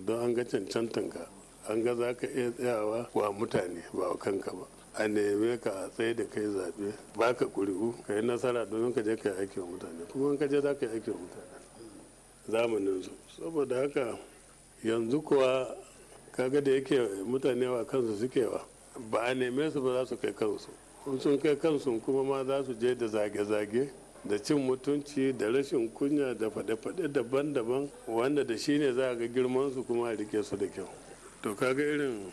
don an ga cancantanka an ga za ka iya tsayawa wa mutane ba wa kanka ba a neme ka a tsaye da kai zaɓe ba ka ƙuri'u ka yi nasara domin ka je ka yi aiki wa mutane kuma in ka je za ka yi aiki wa mutane zamanin su saboda haka yanzu kuwa kaga da yake mutane wa kansu suke wa ba a neme su ba za su kai kansu sun kai kansu kuma ma za su je da zage-zage da cin mutunci da rashin kunya da faɗe-faɗe daban-daban wanda da shi ne za a ga girmansu kuma a rike su da kyau to kaga irin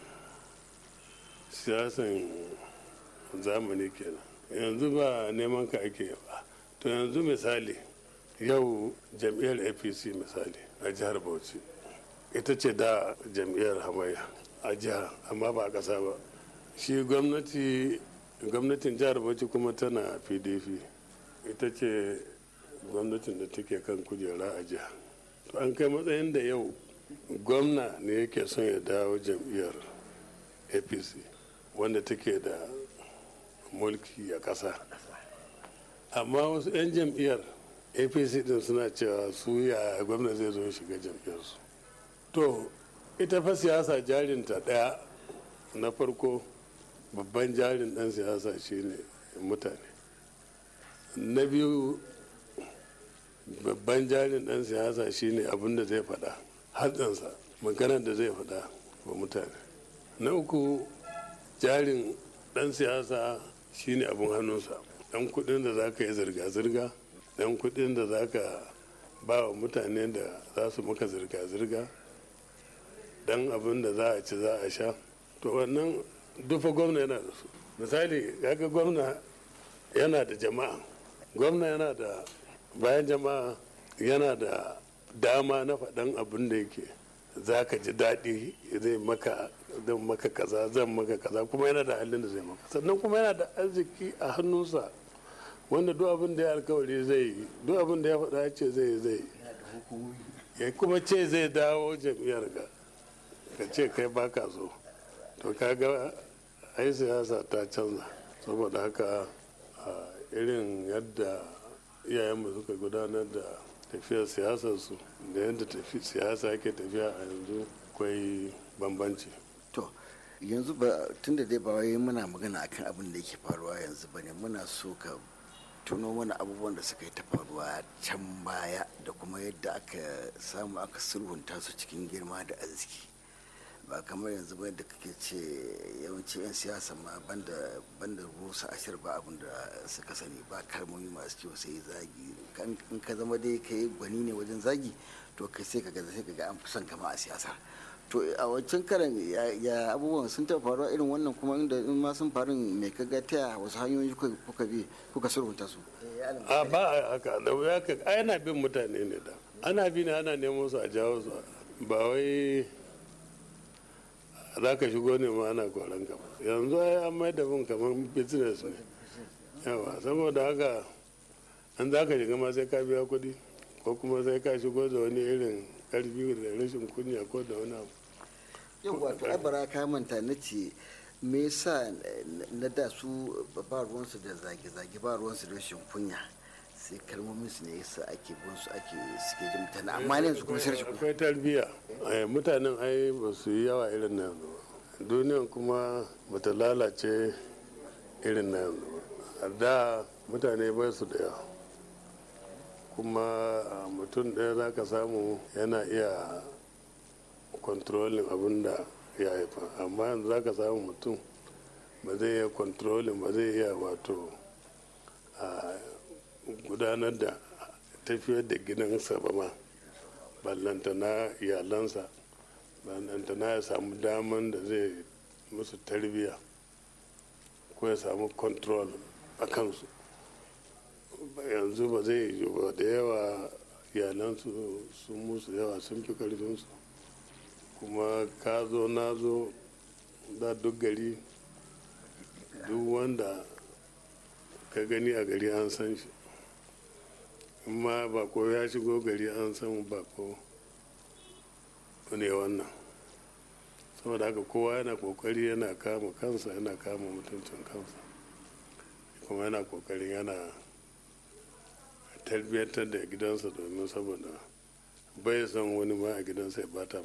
siyasan zamani kenan yanzu ba neman ka ake ba to yanzu misali yau jam'iyyar apc misali a jihar bauchi ita ce da jam'iyyar hamayya a jiha amma ba a ƙasa ba shi gwamnati gwamnatin jihar bauchi kuma tana pdp ita ce gwamnatin da take kan kujera a jiha to an kai matsayin da yau gwamna ne yake son ya dawo jam'iyyar apc wanda take da mulki a ƙasa amma wasu 'yan jam'iyyar apc din suna cewa su ya gwamna zai zo shiga jam'iyyarsu to ita fa siyasa jarinta ɗaya na farko babban jarin ɗan siyasa shine mutane na biyu babban jarin ɗan siyasa shine abin da zai faɗa hatsinsa maganar da zai faɗa wa mutane na uku jarin ɗan siyasa shine abin hannunsa ɗan kuɗin da za ka yi zirga-zirga ɗan kuɗin da za ka ba wa mutane da za su maka zirga-zirga ɗan abin da za a ci za a sha to wannan dufa gwamna yana da su misali kaga gwamna yana da jama'a gwamna yana da bayan jama'a yana da dama na faɗan abin da yake za ka ji daɗi zai maka zan maka kaza zan maka kaza kuma yana da halin da zai maka sannan kuma yana da arziki a hannunsa wanda duk abin da ya alkawari zai yi duk abin da ya faɗa ya ce zai zai ya kuma ce zai dawo jam'iyyar ka ka ce kai baka so to kaga ai siyasa ta canza saboda haka irin yadda iyayenmu suka gudanar da tafiyar siyasarsu da yadda siyasa yake tafiya a yanzu akwai bambanci to yanzu ba tun da dai ba wai muna magana akan abin da yake faruwa yanzu bane muna so ka tuno mana abubuwan da suka yi ta faruwa can baya da kuma yadda aka samu aka sulhunta su cikin girma da arziki ba kamar yanzu ba da kake ce yawanci 'yan siyasa ma banda banda rusa ashir ba abin da suka sani ba kalmomi masu kyau sai zagi in ka zama dai ka yi gwani ne wajen zagi to kai sai ka ga sai ka ga an fi son kama a siyasa to a wancan karan ya abubuwan sun taɓa faruwa irin wannan kuma inda in ma sun faru mai ka ga ta wasu hanyoyi kuka bi kuka sulhunta su a ba haka da wuya ka ana bin mutane ne da ana bi ne ana neman su a jawo su ba wai za ka shigo ne ma ana koran ka yanzu ai an mai da bin kamar business ne yawa saboda haka an za ka shiga ma sai ka biya kuɗi ko kuma sai ka shigo da wani irin karfi da rashin kunya ko da wani abu yau wato abara ka manta na ce me yasa na da su ba ruwansu da zage-zage ba ruwansu da rashin kunya sai kalmomin su ne yasa ake bin su ake suke jin mutane amma ne su kuma sai rashin akwai tarbiyya mutanen ai ba su yi yawa irin na yanzu ba duniyan kuma bata lalace irin na yanzu ba da mutane ba su da yawa kuma mutum ɗaya za ka samu yana iya kontrolin abin da ya haifa amma yanzu za ka samu mutum ba zai iya kontrolin ba zai iya wato gudanar da tafiyar da gidansa ba ma ballantana iyalansa ballantana ya samu daman da zai musu tarbiyya ko ya samu control a kansu yanzu ba zai yi ba da yawa iyalansu sun musu yawa sun fi karfinsu kuma ka zo na zo da duk gari duk wanda ka gani a gari an san shi ma bako ya shigo gari an san bako ne wannan saboda haka kowa yana kokari yana kama kansa yana kama mutuncin kansa kuma yana kokarin yana tarbiyyantar da gidansa domin saboda bai son wani ma a gidansa ya bata